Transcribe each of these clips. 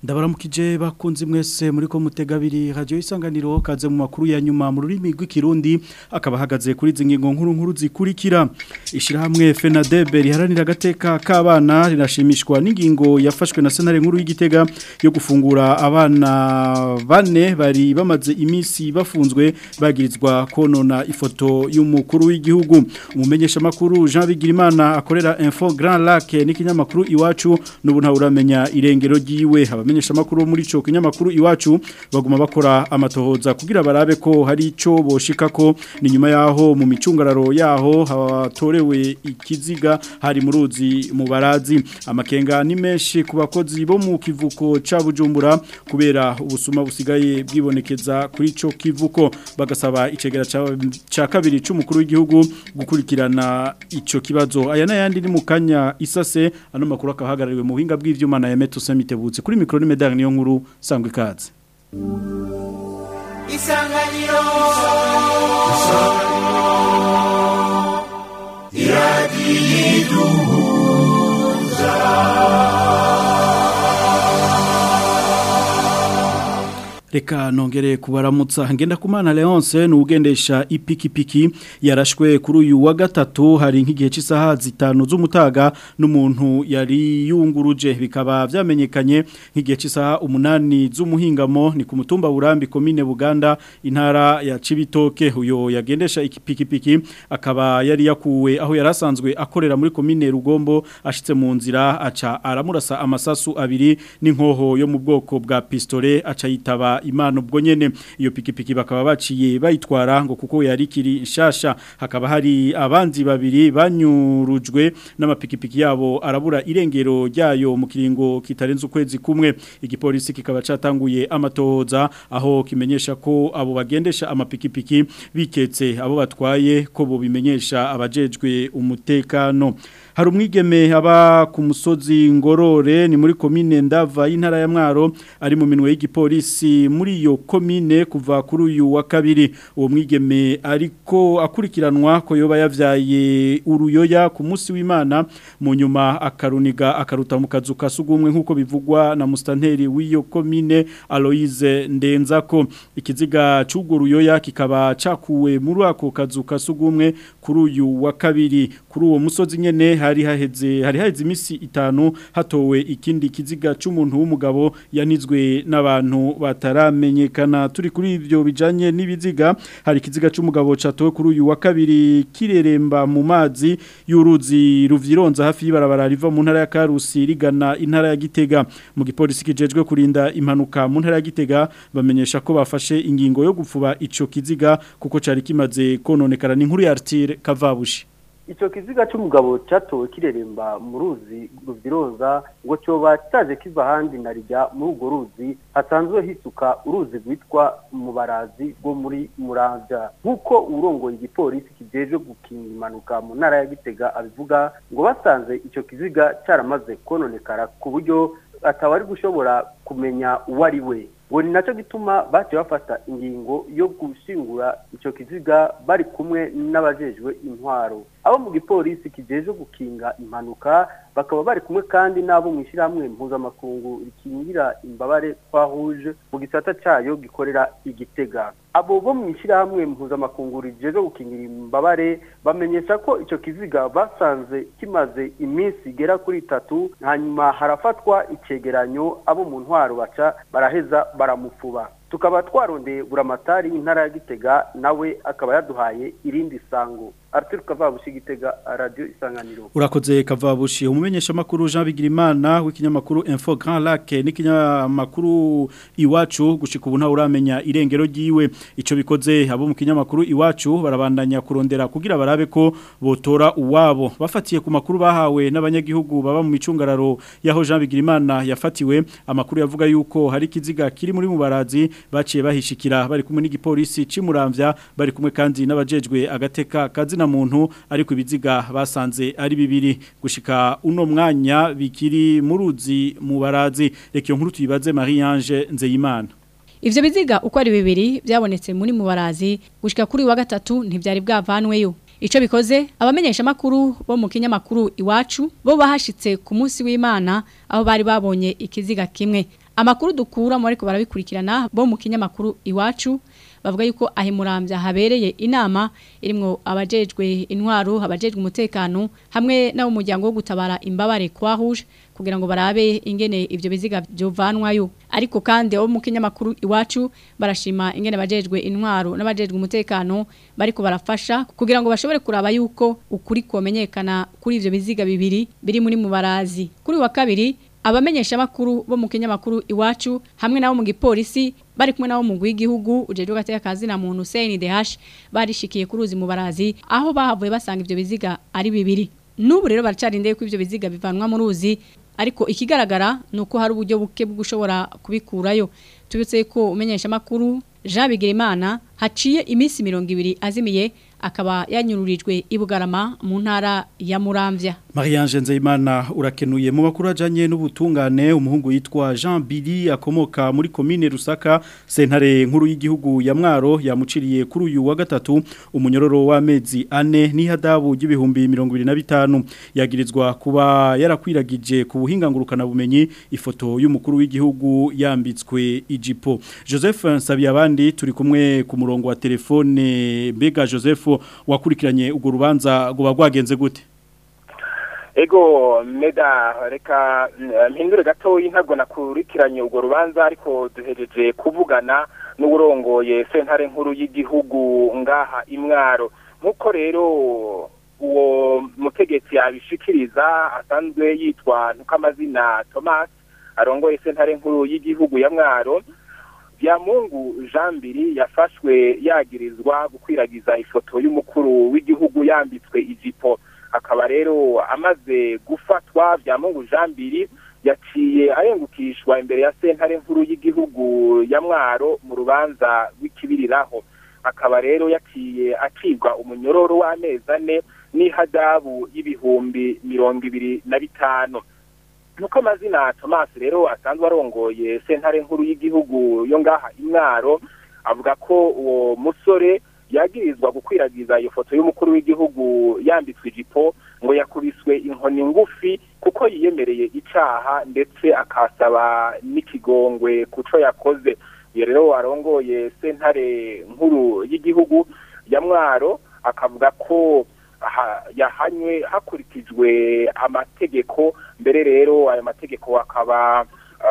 ndabaramukije bakunzi mwese muri ko mutegabiri radio isanganiro kaze mu makuru ya nyuma mu rurimi rw'ikirundi akaba hagaze kuri zingingo nkuru nkuru zikurikira ishirahamwe FENADEB riharanira agateka k'abana rinashimishwa n'ingingo yafashwe na senare nkuru y'igitega yo gufungura abana bane bari bamaze imisi bafunzwe bagirizwa konona ifoto y'umukuru w'igihugu umumenyesha makuru Jean Bigirimana akorera Info Grand Lac n'ikinyamakuru iwacu n'ubu nta uramenya irengero ryiwe abamenyesha makuru muri ico kinyamakuru iwacu baguma bakora amatohoza kugira barabe ko hari ico boshika ko ni nyuma yaho mu micungararo yaho hatorewe ikiziga hari mu ruzi mu barazi amakenga ni menshi ku bakozi bo mu kivuko ca Bujumbura kubera ubusuma busigaye bwibonekeza kuri ico kivuko bagasaba icegera ca kabiri c'umukuru w'igihugu gukurikirana ico kibazo aya nayandi ni mukanya isase ano makuru akahagarariwe mu buhinga bw'ivyuma na Yameto Samitebutse kuri mikro ni medal niyo nkuru sangwe ikaze Isanganiro Reka nongere kubaramutsa ngenda kumana Leonce nugendesha ipikipiki yarashwe kuri uyu wa gatatu hari nk'igihe cy'isaha zitanu z'umutaga n'umuntu yari yunguruje bikaba vyamenyekanye nk'igihe cy'isaha umunani z'umuhingamo ni ku mutumba Burambi komine Buganda intara ya Cibitoke uyo yagendesha ipikipiki akaba yari yakuwe aho yarasanzwe akorera muri komine Rugombo ashitse mu nzira aca aramurasa amasasu abiri n'inkoho yo mu bwoko bwa pistole aca yitaba imana ubwo nyene iyo pikipiki bakaba baciye bayitwara ngo kuko yari kiri nshasha hakaba hari abandi babiri banyurujwe n'amapikipiki yabo arabura irengero ryayo mu kiringo kitarenze ukwezi kumwe igipolisi kikaba catanguye amatohoza aho kimenyesha ko abo bagendesha amapikipiki biketse abo batwaye ko bo bimenyesha abajejwe umutekano hari umwigeme aba ku musozi ngorore ni muri komine ndava y'intara ya mwaro ari mu minwe y'igipolisi muri iyo komine kuva kuri uyu wa kabiri uwo mwigeme ariko akurikiranwa ko yoba yavyaye uruyoya ku munsi w'Imana mu nyuma akaruniga akaruta mu kazu kasugumwe nkuko bivugwa na mustanteri w'iyo komine Aloise Ndenzako ikiziga c'ugo ruyoya kikaba cakuwe muri ako kazu kasugumwe kuri uyu wa kabiri kuri uwo musozi nyene hari haheze hari haheze imisi itanu hatowe ikindi kiziga c'umuntu w'umugabo yanizwe n'abantu bataramenyekana turi kuri ivyo bijanye n'ibiziga hari kiziga c'umugabo catowe kuri uyu wa kabiri kireremba mu mazi y'uruzi ruvyironza hafi y'ibarabara riva mu ntara ya Karusi rigana intara ya Gitega mu gipolisi kijejwe kurinda impanuka mu ntara ya Gitega bamenyesha ko bafashe ingingo yo gupfuba ico kiziga kuko cari kimaze kononekara n'inkuru ya Artire Kavabushi Ico kiziga c'umugabo catowe kireremba mu ruzi ruvyiroza ngo coba cyaje kiva handi narijya muri urwo ruzi hasanzwe hisuka uruzi rwitwa mubarazi rwo muri muravya nk'uko urongoye igipolisi kijeje gukinga impanuka mu ntara ya gitega abivuga ngo basanze ico kiziga caramaze kononekara ku buryo atawari gushobora kumenya uwo ari we ngo ni nacyo gituma baciye bafata ingingo yo gushingura icyo kiziga bari kumwe n'abajejwe intwaro abo mu gipolisi kijeje gukinga impanuka bakaba bari kumwe kandi n'abo mu ishyirahamwe mpuzamakungu rikingira imbabare twahuje mu gisata cyayo gikorera igitega abo bo mu ishyirahamwe mpuzamakungu rijeje gukingira imbabare bamenyesha ko icyo kiziga basanze kimaze iminsi igera kuri itatu hanyuma harafatwa icegeranyo abo mu ntwaro baca baraheza baramufuba tukaba twarondeye buramatari intara ya gitega nawe akaba yaduhaye irindi sango Arthur Kavabushi gitega radio isanganiro urakoze Kavabushi umumenyesha makuru Jean Bigirimana w'ikinyamakuru Info Grand Lac n'ikinyamakuru iwacu gushika ubu nta uramenya irengero ryiwe ico bikoze abo mu kinyamakuru iwacu barabandanya kurondera kugira barabe ko botora uwabo bafatiye ku makuru bahawe n'abanyagihugu baba mu micungararo yaho Jean Bigirimana yafatiwe amakuru yavuga yuko hari kiziga kiri muri mubarazi baciye bahishikira bari kumwe n'igipolisi cimuramvya bari kumwe kandi n'abajejwe agateka kazina muntu ariko ibiziga basanze ari bibiri gushika uno mwanya bikiri muruzi mu barazi reka iyo nkuru tuyibaze Marie Ange Nzeyimana Ivyo biziga uko ari bibiri byabonetse muri mu barazi gushika kuri wa gatatu ntivyari bwavanweyo Ico bikoze abamenyesha makuru bo mu kinyamakuru iwacu bo bahashitse ku munsi w'Imana aho bari babonye ikiziga kimwe amakuru dukura mu ariko barabikurikirana bo mu kinyamakuru iwacu bavuga yuko ahimurambya habereye inama irimwo abajejwe intwaro abajejwe umutekano hamwe n'abo muryango wo gutabara imbabare kwa rouge kugira ngo barabe ingene ivyo biziga byovanwayo ariko kandi abo mu kinyamakuru iwacu barashima ingene bajejwe intwaro n'abajejwe umutekano bariko barafasha kugira ngo bashobore kuraba yuko ukuri komenyekana kuri ivyo biziga bibiri biri muri mubarazi kuri wa kabiri abamenyesha makuru bo mu kinyamakuru iwacu hamwe nabo mu gipolisi bari kumwe nabo mu w'igihugu ujejwe gateka kazi na muntu Hussein Dehash barishikiye kuruzi mu barazi aho bahavuye basanga ivyo biziga ari bibiri n'ubu rero baracarindeye ko ivyo biziga bivanwa mu ruzi ariko ikigaragara nuko hari uburyo buke bwo gushobora kubikurayo tubitse ko umenyesha makuru Jean Bigirimana haciye iminsi 200 azimiye akaba yanyururijwe ibugarama mu ntara ya Muramvya Marianne Nzeyimana urakenuye mu makuru ajanye n'ubutungane umuhungu yitwa Jean Billy akomoka muri commune Rusaka sentare nkuru y'igihugu ya Mwaro yamuciriye kuri uyu wa gatatu umunyororo w'amezi ane n'ihadabu y'ibihumbi 2025 yagirizwa kuba yarakwiragije ku buhinga ngurukana bumenyi ifoto y'umukuru w'igihugu yambitswe ijipo Joseph Nsabiyabandi turi kumwe ku murongo wa telefone Bega Joseph wakurikiranye urwo rubanza ngo bagwagenze gute ego meda reka mpindure gatoya ntabwo nakurikiranye urwo rubanza ariko duhereje kuvugana n'uburongoye sentare nkuru y'igihugu ngaha imwaro nk'uko rero uwo mutegetsi yabishikiriza asanzwe yitwa ntukamazina thomas arongoye sentare nkuru y'igihugu ya mwaro Byamungu Jean Biri yafashwe yagirizwa gukwiragiza ifoto y'umukuru w'igihugu yambitswe ijipo akaba rero amaze gufatwa Byamungu Jean Biri yaciye arengukishwa imbere ya sentare nkuru y'igihugu ya Mwaro mu rubanza rw'ikibiriraho akaba rero yaciye acibwa umunyororo w'amezi ane n'ihadabu y'ibihumbi mirongo ibiri na bitanu nuko amazina Thomas rero asanzwe arongoye sentare nkuru y'igihugu yo ngaha imwaro avuga ko uwo musore yagirizwa gukwiragiza iyo foto y'umukuru w'igihugu yambitswe ijipo ngo yakubiswe inkoni ngufi kuko yiyemereye icaha ndetse akasaba n'ikigongwe kuco yakoze iyo rero warongoye sentare nkuru y'igihugu ya mwaro akavuga ko yahanywe hakurikijwe amategeko mbere rero ayo mategeko akaba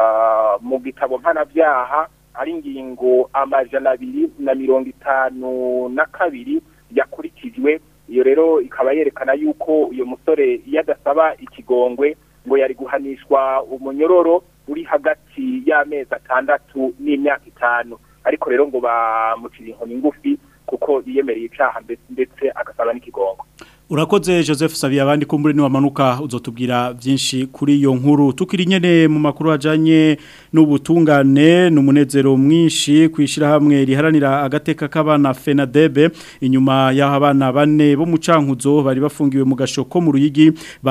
mu gitabo mpanabyaha ari ingingo amajana abiri na mirongo itanu na kabiri yakurikijwe iyo rero ikaba yerekana yuko uyu musore iyo adasaba ikigongwe ngo yari guhanishwa umunyororo uri hagati y'amezi atandatu n'imyaka itanu ariko rero ngo bamucira inkoni ngufi kuko yiyemereye icyaha ndetse agasaba n'ikigongo urakoze joseph sabiye abandi kumbure niwamanuka uzotubwira byinshi kuri iyo nkuru tukiri nyene mu makuru ajanye n'ubutungane n'umunezero mwinshi kwishira hamwe riharanira agateka k'abana FENADEB inyuma y'aho abana bane bo mu cankuzo bari bafungiwe mu gashoko mu ruyigi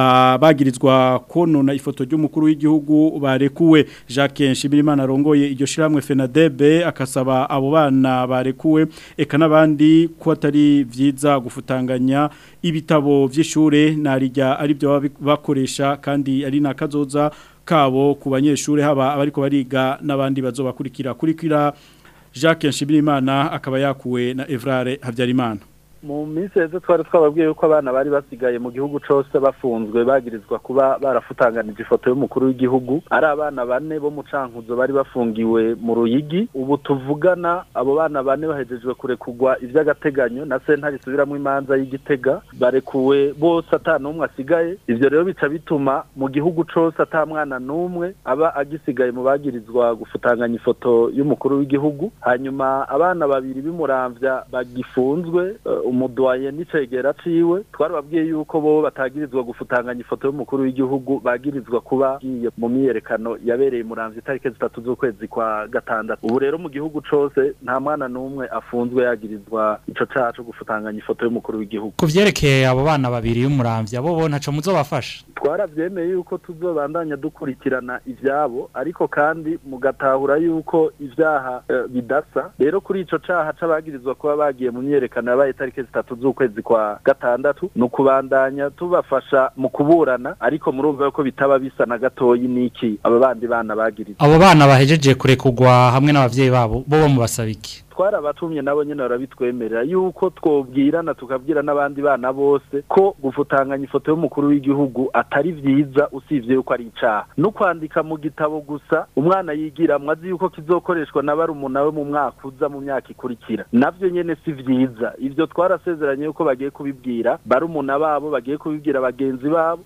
bagirizwa konona ifoto ry'umukuru w'igihugu barekuwe Jacques Nshimirimana arongoye iryo shiramwe FENADEB akasaba abo bana barekuwe eka nabandi ko atari vyiza gufutanganya ibitabo vy'ishure narijya ari byo bakoresha kandi ari nakazoza kabo ku banyeshure haba abariko bariga n'abandi bazobakurikira kurikira Jacques Nshimirimana akaba yakuwe na Evrare Havyarimana mu minsi heze twari twababwiye yuko abana bari basigaye mu gihugu cyose bafunzwe bagirizwa kuba barafutanganije ifoto y'umukuru w'igihugu ari abana bane bo mu cankuzo bari bafungiwe mu ruyigi ubu tuvugana abo bana bane bahejejwe kurekugwa iby'agateganyo na sentare isubiramo imanza y'igitega barekuwe bose ata n'umwe asigaye ivyo rero bica bituma mu gihugu cyose ata mwana n'umwe aba agisigaye mu bagirizwa gufutanganya ifoto y'umukuru w'igihugu hanyuma abana babiri bimuramvya bagifunzwe uh, umudwaye n'icegera ciwe twarababwiye yuko bo batagirizwa gufutanganya ifoto y'umukuru w'igihugu bagirizwa kuba giye mu myiyerekano yabereye muramvya itariki zitatu z'ukwezi kwa gatandatu ubu rero mu gihugu cose nta mwana n'umwe afunzwe yagirizwa ico caha co gufutanganya ifoto y'umukuru w'igihugu ku vyerekeye abo bana babiri y'umuramvya bo bo ntaco muzobafasha twaravyemeye yuko tuzobandanya dukurikirana ivyabo ariko kandi mugatahura yuko ivyaha uh, bidasa rero kuri ico caha c'abagirizwa kuba bagiye mu myiyerekano yabaye itariki itariki zitatu z'ukwezi kwa gatandatu ni ukubandanya tubafasha mu kuburana ariko murumva yuko bitaba bisa na gatoyi n'iki aba bandi bana bagiriza abo bana bahejeje kurekugwa hamwe n'abavyeyi babo bo bamubasaba iki twarabatumye nabo nyene barabitwemerera yuko twobwirana tukabwira n'abandi bana bose ko gufutanganya ifoto y'umukuru w'igihugu atari vyiza usivye yuko ari icaha no kwandika mu gitabo gusa umwana yigiramwo azi yuko kizokoreshwa na barumuna we mu mwaka uza mu myaka ikurikira navyo nyene si vyiza ivyo twarasezeranye yuko bagiye kubibwira barumuna babo bagiye kubibwira bagenzi babo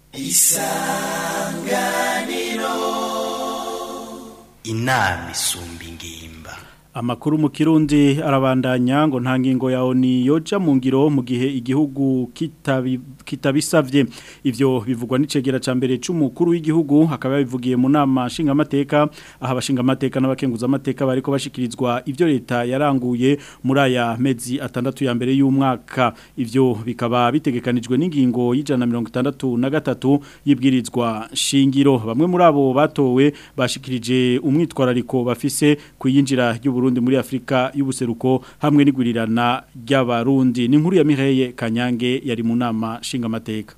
inama isumba ingimba Amakuru mu Kirundi arabandanya ngo nta ngingo yawo ni yoja mu ngiro mu gihe igihugu kitabi- kitabisavye ivyo bivugwa n'icegera ca mbere c'umukuru w'igihugu akaba yabivugiye mu nama nshingamateka aha abashingamateka n'abakenguza amateka bariko bashikirizwa ivyo leta yaranguye muri aya mezi atandatu ya mbere y'umwaka ivyo bikaba bitegekanijwe n'ingingo y'ijana na mirongo itandatu na gatatu y'ibwirizwa shingiro bamwe muri abo batowe bashikirije umwitwarariko bafise kuyinjira ry'Uburundi muri Afrika y'ubuseruko hamwe n'igurirana ry'abarundi ni inkuru ya Mireye Kanyange yari mu nama nshingamateka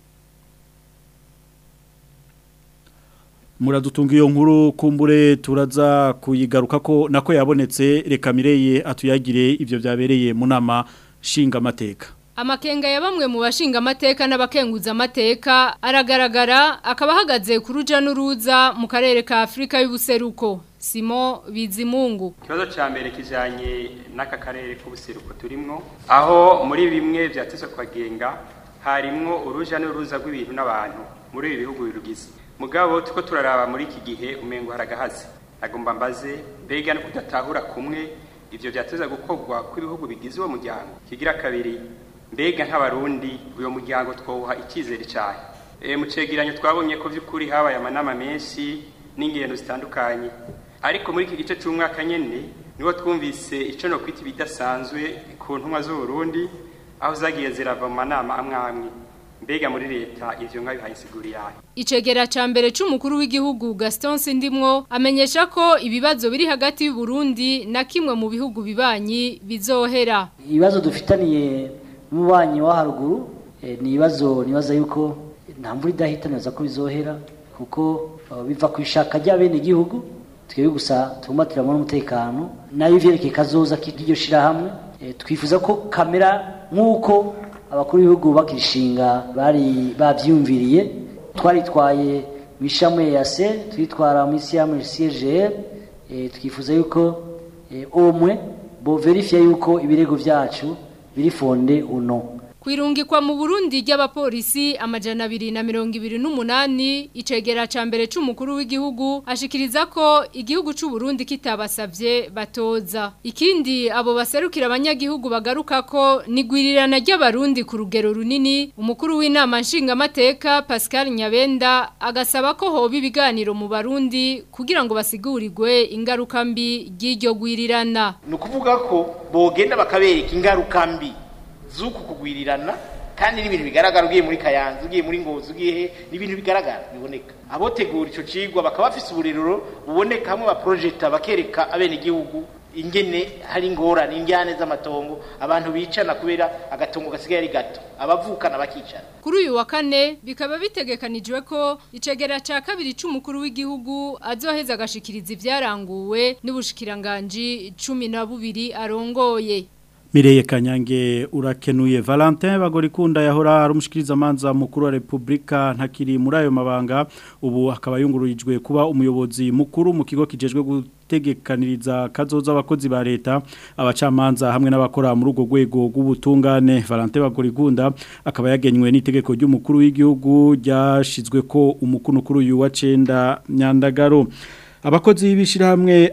Muradutunga iyo nkuru kumbure turaza kuyigaruka ko nako yabonetse reka Mireye atuyagire ivyo byabereye mu nama nshingamateka Amakenga ya bamwe mu bashinga amateka n'abakenguza amateka aragaragara akaba ahagaze ku ruja n'uruza mu karere ka Afrika y'ubuseruko Simo Bizimungu Ikibazo cya mbere kijanye n'aka karere k'ubuseruko turimwo aho muri bimwe byatezwe kwagenga harimwo uruja n'uruza rw'ibintu n'abantu muri ibi bihugu birugize mugabo tuko turaraba muri iki gihe umengo haragahaze agomba mbaze mbega no kudatahura kumwe ivyo byateza gukorwa kw'ibihugu bigize uwo muryango kigira kabiri mbega nk'abarundi uyo muryango twawuha icyizere cyane e, mu cegeranyo twabonye ko vy'ukuri habaye amanama menshi n'ingendo zitandukanye ariko muri iki gice cy'umwaka nyene niho twumvise ico no kwita ibidasanzwe ku ntumwa z'uburundi aho zagiye zirava mu manama amwe amwe mbega muri leta ivyo nka bihaye insiguri yayo Icegera ca mbere c'umukuru w'igihugu Gaston Sindimwo amenyesha ko ibibazo biri hagati y'u Burundi na kimwe mu bihugu bibanyi bizohera ibibazo dufitaniye n'umubanyi wa haruguru eh, ni ibibazo nibaza yuko nta mvura idahitaniza ko bizohera kuko uh, biva ku ishaka ry'abene igihugu twebwe gusa tugumbatiramo n'umutekano nayo ivyerekeye kazoza k'iryo shirahamwe eh, twifuza ko kamera nk'uko abakuru b'ibihugu bakirishinga bari bavyumviriye twaritwaye mu ishamwe ya se twitwara mu isi yamwe CGR eh, twifuza yuko eh, omwe bo verifia yuko ibirego vyacu biri fonde uno Kwirungikwa mu Burundi ry'abapolisi amajana abiri na mirongo ibiri n'umunani icegera ca mbere c'umukuru w'igihugu ashikiriza ko igihugu c'u Burundi kitabasavye batoza ikindi abo baserukira abanyagihugu bagaruka ko nigwirirana ry'abarundi ku rugero runini umukuru w'inama nshingamateka Pascal Nyabenda agasaba ko hoba ibiganiro mu Barundi kugira ngo basigurirwe ingaruka mbi ry'iryo gwirirana ni ukuvuga ko bogenda bakabereka ingaruka mbi z'uku kugwirirana kandi n'ibintu bigaragara ugiye muri kayanza ugiye muri ngozi ugiye he n'ibintu bigaragara biboneka abotegura ico cigwa bakaba bafise ubuririro buboneka hamwe baprojecta bakereka abene igihugu ingene hari ingorane indyane z'amatongo abantu bicana kubera agatongo gasigaye ari gato abavukana bakicana Kuri uyu wa kane bikaba bitegekanijwe ko icegera ca kabiri c'umukuru w'igihugu azoheza agashikiriza ivyaranguwe n'ubushikiranganji cumi na bubiri arongoye. Mireye Kanyange urakenuye Valentin Bagorikunda yahora ari umushikiriza manza mukuru wa Republika ntakiri muri ayo mabanga ubu akaba yungururijwe kuba umuyobozi mukuru mu kigo kijejwe gutegekaniriza kazoza abakozi ba leta abacamanza hamwe n'abakora muri urwo rwego rw'ubutungane Valentin Bagorikunda akaba yagenywe n'itegeko ry'umukuru w'igihugu ryashizwe ko umukuru kuri uyu wa 9 Nyandagaro Abakozi b'ishirahamwe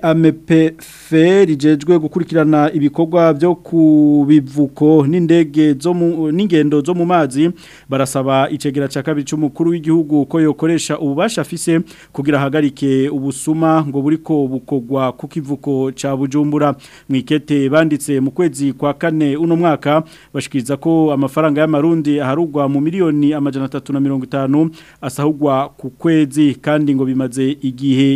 AMPF rijejwe gukurikirana ibikorwa byo kubivuko n'indege zo mu n'ingendo zo mu mazi barasaba icegera ca kabiri c'umukuru w'igihugu ko yokoresha ububasha afise kugira hagarike ubusuma ngo buriko bukogwa ku kivuko ca Bujumbura mwikete banditse mu kwezi kwa kane uno mwaka bashikiriza ko amafaranga y'amarundi aharugwa mu miliyoni amajana 350 asahugwa ku kwezi kandi ngo bimaze igihe kire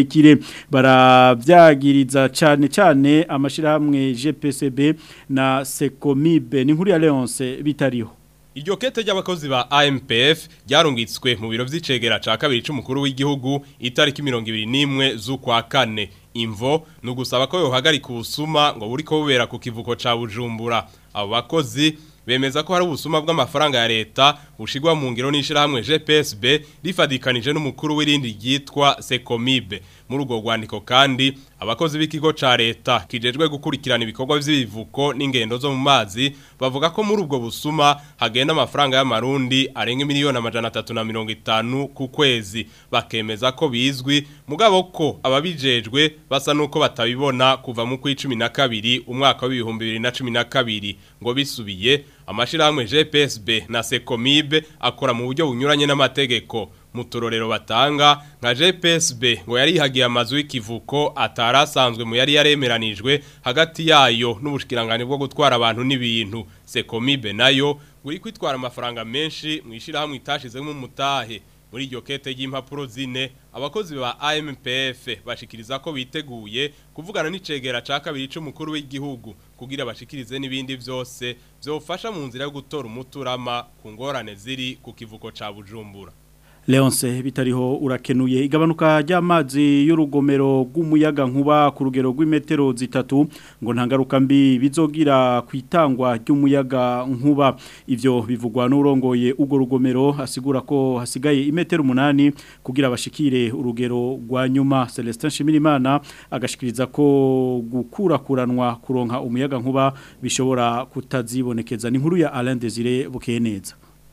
kirekire baravyagiriza cyane cyane amashirahamwe GPCB na Secomibe ni nkuru ya Leonce bitariho Iryo kete ry'abakozi ba AMPF ryarungitswe mu biro vy'icegera ca kabiri c'umukuru w'igihugu itariki 21 z'ukwa kane imvo no gusaba ko yohagarika ubusuma ngo buriko bubera ku kivuko ca Bujumbura abo bakozi bemeza ko hari ubusuma bw'amafaranga ya leta bushigwa mu ngiro n'ishirahamwe GPSB rifadikanije n'umukuru w'irindi ryitwa Secomibe muri urwo rwandiko kandi abakozi b'ikigo ca leta kijejwe gukurikirana ibikorwa vy'ibivuko n'ingendo zo mu mazi bavuga ko muri ubwo busuma hagenda amafaranga y'amarundi arenga miliyoni amajana atatu na mirongo itanu ku kwezi bakemeza ko bizwi mugabo ko ababijejwe basa nuko batabibona kuva mu kw'icumi na kabiri umwaka w'ibihumbi bibiri na cumi na kabiri ngo bisubiye amashirahamwe GPSB na Secomibe akora mu buryo bunyuranye n'amategeko mu turorero batanga nka GPSB ngo yari hagiye amazu y'ikivuko atarasanzwe mu yari yaremeranijwe hagati yayo n'ubushikirangane bwo gutwara abantu n'ibintu Secomibe nayo uri kwitwara amafaranga menshi mwishira hamwe itashizemo umutahe muri iryo kete y'impapuro zine abakozi ba AMPF bashikiriza ko biteguye kuvugana n'icegera ca kabiri c'umukuru w'igihugu kugira bashikirize n'ibindi vyose vyofasha mu nzira yo gutora umuturama ku ngorane ziri ku kivuko ca Bujumbura Leonce bitariho urakenuye igabanuka ry'amazi y'urugomero rw'umuyaga nkuba ku rugero rw'imetero zitatu ngo ntangaruka mbi bizogira kwitangwa ry'umuyaga nkuba ivyo bivugwa n'urongoye ugo rugomero asigura ko hasigaye imetero umunani kugira bashikire urugero rwa nyuma Celestin Shimirimana agashikiriza ko gukurakuranwa kuronka umuyaga nkuba bishobora kutazibonekeza ni nkuru ya Alain Desire Bukeneza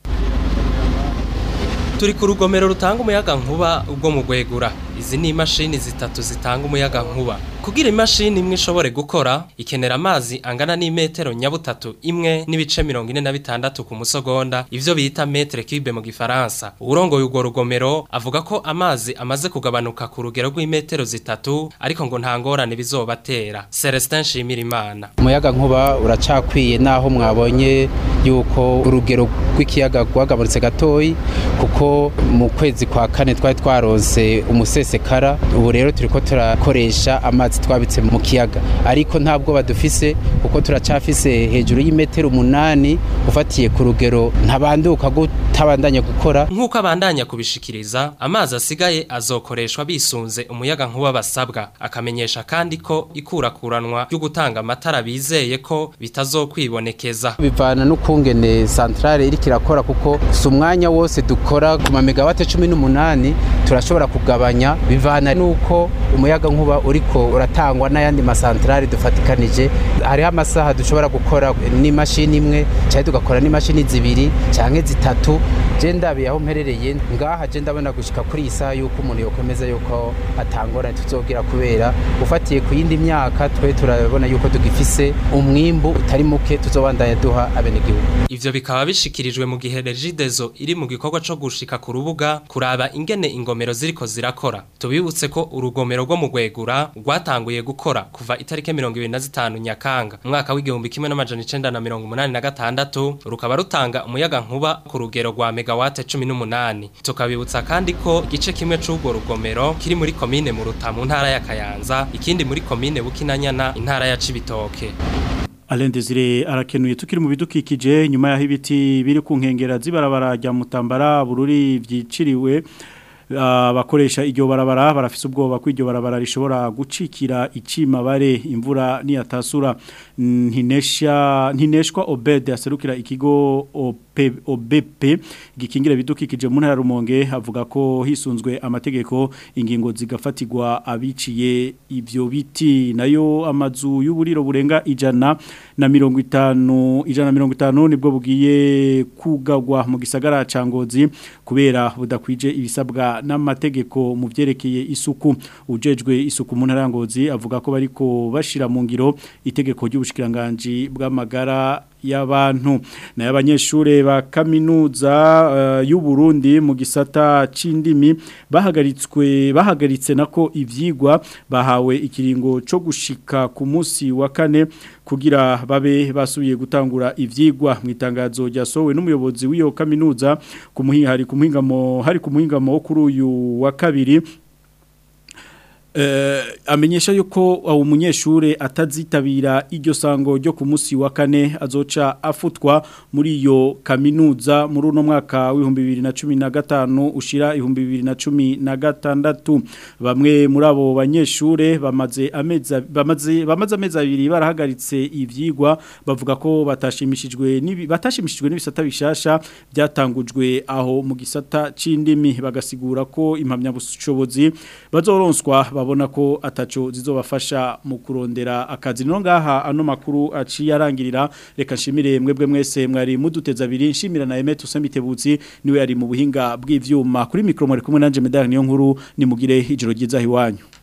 turi ku rugomero rutanga umuyaga nkuba ubwo mu gwegura izi ni imashini zitatu zitanga umuyaga nkuba kugira imashini imwe ishobore gukora ikenera amazi angana n'imetero nyabutatu imwe n'ibice mirongo ine na bitandatu ku musogonda ivyo bita metre cube mu gifaransa urongoye urwo rugomero avuga ko amazi amaze kugabanuka ku rugero rw'imetero zitatu ariko ngo nta ngorane bizobatera Celestin Shimirimana umuyaga nkuba uracakwiye naho mwabonye yuko urugero rw'ikiyaga rwagabanutse gatoyi kuko mu kwezi kwa kane twari twaronse umusesekara ubu rero turiko turakoresha amazi twabitse mu kiyaga ariko nta bwoba dufise kuko turacafise hejuru y'imetero umunani ufatiye ku rugero ntabanduka gutabandanya gukora nk'uko abandanya kubishikiriza amazi asigaye azokoreshwa bisunze umuyaga nkuba basabwa akamenyesha kandi ko ikurakuranwa ryo gutanga amatara bizeye ko bitazokwibonekeza bivana n'ukungene centrale iri kirakora kuko si umwanya wose dukora ku mamegawate cumi n'umunani turashobora kugabanya bivana n'uko umuyaga nkuba uriko uratangwa n'ayandi masantrale dufatikanije hariho amasaha dushobora gukora n'imashini imwe cyangwa tugakora n'imashini zibiri cyangwa zitatu je ndabiye aho mperereye ngaha je ndabona gushika kuri iyi saha yuko umuntu yokomeza yuko atangorane tuzogira kubera ufatiye ku yindi myaka twe turabona yuko tugifise umwimbu utari muke tuzobandanya duha abenegihugu ivyo bikaba bishikirijwe mu gihe Regidezo iri mu gikorwa co gushika ku rubuga kuraba ingene ingomero ziriko zirakora tubibutse ko urugomero rwo mu gwegura rwatanguye gukora kuva itariki 25 Nyakanga umwaka w'igihumbi kimwe n'amajana 1986 rukaba rutanga umuyaga nkuba ku rugero rwa megawate 18 tukabibutsa kandi ko igice kimwe c'urwo rugomero kiri muri komine mu rutamu ntara ya Kayanza ikindi muri komine Bukinanyana intara ya Cibitoke Alain Desire arakenuye tukiri mu bidukikije nyuma yaho ibiti biri ku nkengera z'ibarabara rya Mutambara bururi vyiciriwe abakoresha iryo barabara barafise ubwoba ko iryo barabara rishobora gucikira icima bare imvura niyatasura ntinesha ntineshwa Obed aserukira ikigo OBP gikingira bidukikije mu ntara rumonge avuga ko hisunzwe amategeko ingingo zigafatirwa abiciye ivyo biti nayo amazu y'uburiro burenga ijana na mirongo itanu ijana na mirongo itanu nibwo bugiye kugagwa mu gisagara ca Ngozi kubera budakwije ibisabwa n'amategeko mu byerekeye isuku ujejwe isuku mu ntara Ngozi avuga ko bariko bashira mu ngiro itegeko ry'ubushikiranganje bw'amagara y'abantu nayo abanyeshure ba kaminuza uh, y'u Burundi mu gisata c'indimi bahagaritswe bahagaritse nako ivyigwa bahawe ikiringo co gushika ku munsi wa kane kugira babe basubiye gutangura ivyigwa mu itangazo ryasohowe n'umuyobozi w'iyo kaminuza ku muhinga hari ku muhingamo hari ku muhingamo kuri uyu wa kabiri eh, amenyesha yuko uwo munyeshure atazitabira iryo sango ryo ku munsi wa kane azoca afutwa muri iyo kaminuza muri uno mwaka w'ibihumbi bibiri na cumi na gatanu ushira ibihumbi bibiri na cumi na gatandatu bamwe muri abo banyeshure bamaze amezi bamaze bamaze amezi abiri barahagaritse ivyigwa bavuga ko batashimishijwe n'ibi batashimishijwe n'ibisata bishasha byatangujwe aho mu gisata c'indimi bagasigura ko impamyabushobozi bazoronswa babona ko ataco zizobafasha mu kurondera akazi no ngaha ano makuru aciye arangirira reka nshimire mwebwe mwese mwari muduteza abiri nshimira na Emet Usemitebutsi niwe yari mu buhinga bw'ivyuma kuri micro mwari kumwe nanje medal niyo nkuru nimugire ijoro ryiza hiwanyu